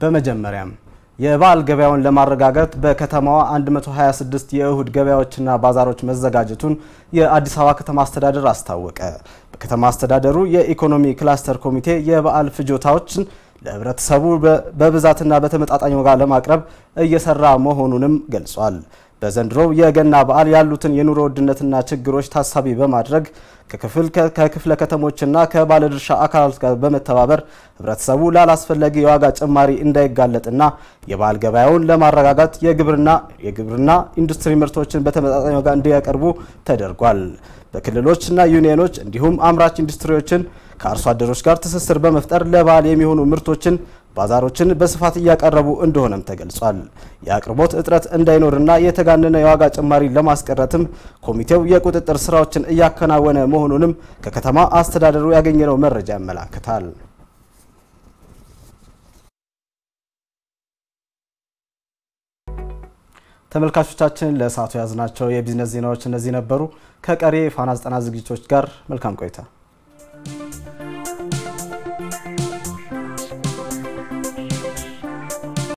በመጀመሪያም የበዓል ገበያውን ለማረጋገጥ በከተማዋ 126 የእሁድ ገበያዎችና ባዛሮች መዘጋጀቱን የአዲስ አበባ ከተማ አስተዳደር አስታወቀ። በከተማ አስተዳደሩ የኢኮኖሚ ክላስተር ኮሚቴ የበዓል ፍጆታዎችን ለሕብረተሰቡ በብዛትና በተመጣጣኝ ዋጋ ለማቅረብ እየሰራ መሆኑንም ገልጿል። በዘንድሮው የገና በዓል ያሉትን የኑሮ ውድነትና ችግሮች ታሳቢ በማድረግ ከክፍለ ከተሞችና ከባለድርሻ አካላት ጋር በመተባበር ህብረተሰቡ ላላስፈላጊ የዋጋ ጭማሪ እንዳይጋለጥና የበዓል ገበያውን ለማረጋጋት የግብርና የግብርና ኢንዱስትሪ ምርቶችን በተመጣጣኝ ዋጋ እንዲያቀርቡ ተደርጓል። በክልሎችና ዩኒየኖች እንዲሁም አምራች ኢንዱስትሪዎችን ከአርሶ አደሮች ጋር ትስስር በመፍጠር ለበዓል የሚሆኑ ምርቶችን ባዛሮችን በስፋት እያቀረቡ እንደሆነም ተገልጿል። የአቅርቦት እጥረት እንዳይኖርና የተጋነነ የዋጋ ጭማሪ ለማስቀረትም ኮሚቴው የቁጥጥር ስራዎችን እያከናወነ መሆኑንም ከከተማ አስተዳደሩ ያገኘነው መረጃ ያመላክታል። ተመልካቾቻችን ለሰዓቱ የያዝናቸው የቢዝነስ ዜናዎች እነዚህ ነበሩ። ከቀሪ ፋና ዘጠና ዝግጅቶች ጋር መልካም ቆይታ